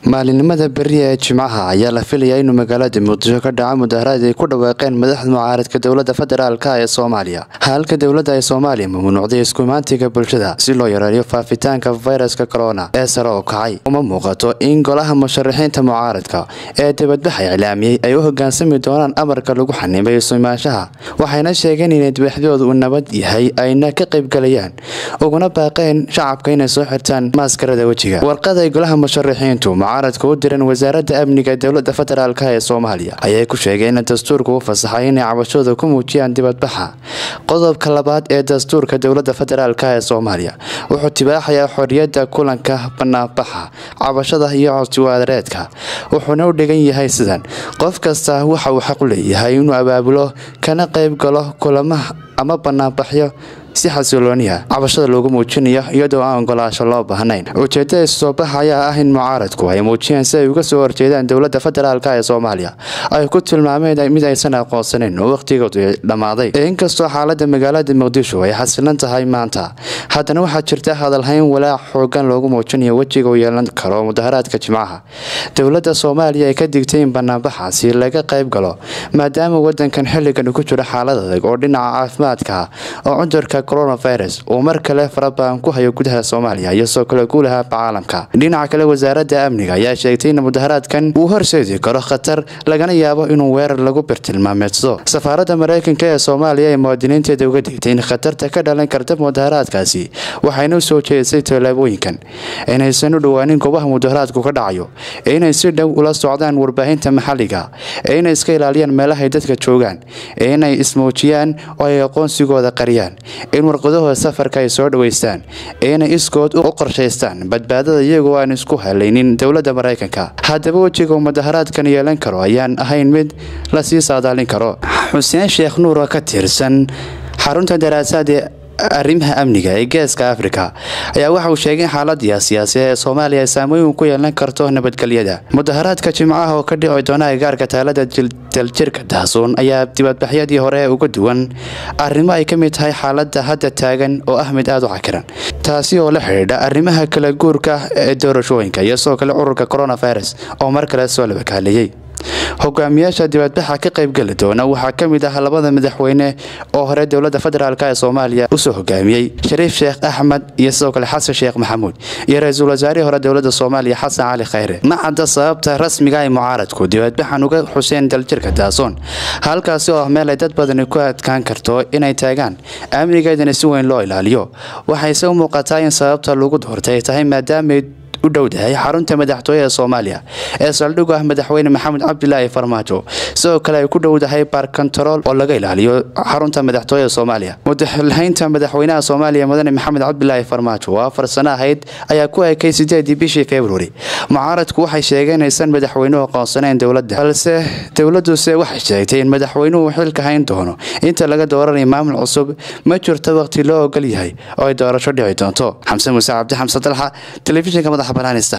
maalinimada beri ee jimcaha ayaa la filayaa inuu magaalada muqdisho ka dhaco mudaharaad ay ku dhawaaqeen madaxda mucaaradka dowlada federaalk ee soomaaliya halka dowladda ee soomaaliya mamnuucday iskumaantiga bulshada si loo yareeyo faafitaanka fayraska corona ee sare oo kacay uma muuqato in golaha musharaxiinta mucaaradka ee dibadbaxa iclaamiyey ay u hogaansami doonaan amarka lagu xanimay isumaanshaha waxayna sheegeen inay dibadxdooda uu nabad yahay ayna ka qaybgalayaan uguna baaqeen shacabka inay soo xirtaan maaskarada wejiga warqad ay golaha musharaxiintu mucaaradka u diran wasaaradda amniga ee dowlada federaalk ee soomaaliya ayay ku sheegeen in dastuurka u fasaxay inay cabashooda ku muujiyaan dibadbaxa qodobka labaad ee dastuurka dowlada federaalk ee soomaaliya wuxuu tibaaxayaa xoriyada kulanka banaanbaxa cabashada iyo codsiwadareedka wuxuuna u dhigan yahay sidan qof kasta waxa uu xaq u leeyahay inuu abaabulo kana qayb galo kulamaha ama banaanbaxyo si xasilooniya cabashada loogu muujinayo iyadoo aan ogolaasho loo baahnayn ujeedada soo baxa ayaa ah in mucaaradku ay muujiyaan si ay uga soo horjeedaan dowlada federaalk ee soomaaliya ay ku tilmaameen mid aysan aqoonsanayn oo wakhtigoodu dhammaaday inkastoo xaalada magaalada muqdisho ay xasilan tahay maanta haddana waxaa jirta hadalhayn walaac xoogan loogu muujinayo wejiga uu yeelan karo mudaharaadka jimcaha dowlada soomaaliya ay ka digtay in banaanbaxaasi laga qayb galo maadaama wadankan xilligan ku jiro xaalad adag oo dhinaca caafimaadka oo cudurka coronavirus uu mar kale farabaan ku hayo gudaha soomaaliya iyo soo kale guulaha caalamka dhinaca kale wasaaradda amniga ayaa sheegtay in mudaharaadkan uu horseedi karo khatar lagana yaabo inuu weerar lagu birtilmaameedsado safaaradda mareykanka ee soomaaliya ee muwaadiniinteeda uga digtay in khatarta ka dhalan karta mudaharaadkaasi waxayna u soo jeedisay tallaabooyinkan inaysan u dhowaanin goobaha mudaharaadku ka dhacayo ee inay si dhow ula socdaan warbaahinta maxalliga ee inay iska ilaaliyaan meelahay dadka joogaan ee inay ismuujiyaan oo ay aqoonsigooda qariyaan in warqadahooda safarka ay soo dhaweystaan ee inay iskood u qorshaystaan badbaadada iyagoo aan isku halaynin dowladda maraykanka haddaba wejiga uu mudaharaadkan yeelan karo ayaan ahayn mid lasii saadaalin karo xuseen sheekh nuur oo ka tirsan xarunta daraasaad ee arrimaha amniga ee geeska afrika ayaa waxa uu sheegay in xaalada siyaasiya ee soomaaliya ay saameyn ku yeelan karto nabadgelyada mudaharaadka jimcaha oo ka dhici doona agaarka taalada daljirka daasuun ayaa dibadbaxyadii hore uga duwan arrimo ay ka mid tahay xaalada hadda taagan oo ah mid aada u cakiran taasi oo la xidhiidha arrimaha kala guurka ee doorashooyinka iyo sidoo kale cudurka coronavirus oo mar kale soo labakaaleeyey hogaamiyaasha dibadbaxa ka qaybgeli doona waxaa ka mid ah labada madaxweyne oo hore dowlada federaalk ee soomaaliya usoo hogaamiyey shariif sheekh axmed iyo sidoo kale xasan sheekh maxamuud iyo ra-iisul wasaarihii hore dowlada soomaaliya xasan cali khayre ma cadda sababta rasmiga ay mucaaradku dibadbaxan uga xuseen daljirka daasoon halkaasi oo ah meel ay dad badani ku adkaan karto inay taagaan amnigeedana si weyn loo ilaaliyo waxayse u muuqataa in sababta lagu doortay tahay maadaamay u dhowdahay xarunta madaxtooye ee soomaaliya ee saldhig ah madaxweyne maxamed cabdilaahi farmaajo sidoo kale ay ku dhowdahay baarkontarool oo laga ilaaliyo xarunta madaxtooye ee soomaaliya mudalahaynta madaxweynaha soomaaliya mudane maxamed cabdilaahi farmaajo oo afar sano ahayd ayaa ku ekay sideedii bishii februari mucaaradku waxay sheegeen inaysan madaxweynuhu aqoonsanayn dowladda balse dowladuse waxay sheegtay in madaxweynuhu xilka hayn doono inta laga dooranayo maamul cusub ma jirto waqti loo ogol yahay oo ay doorasho dhici doonto xamse muuse cabdi xamse dalxa telefishinka madaxa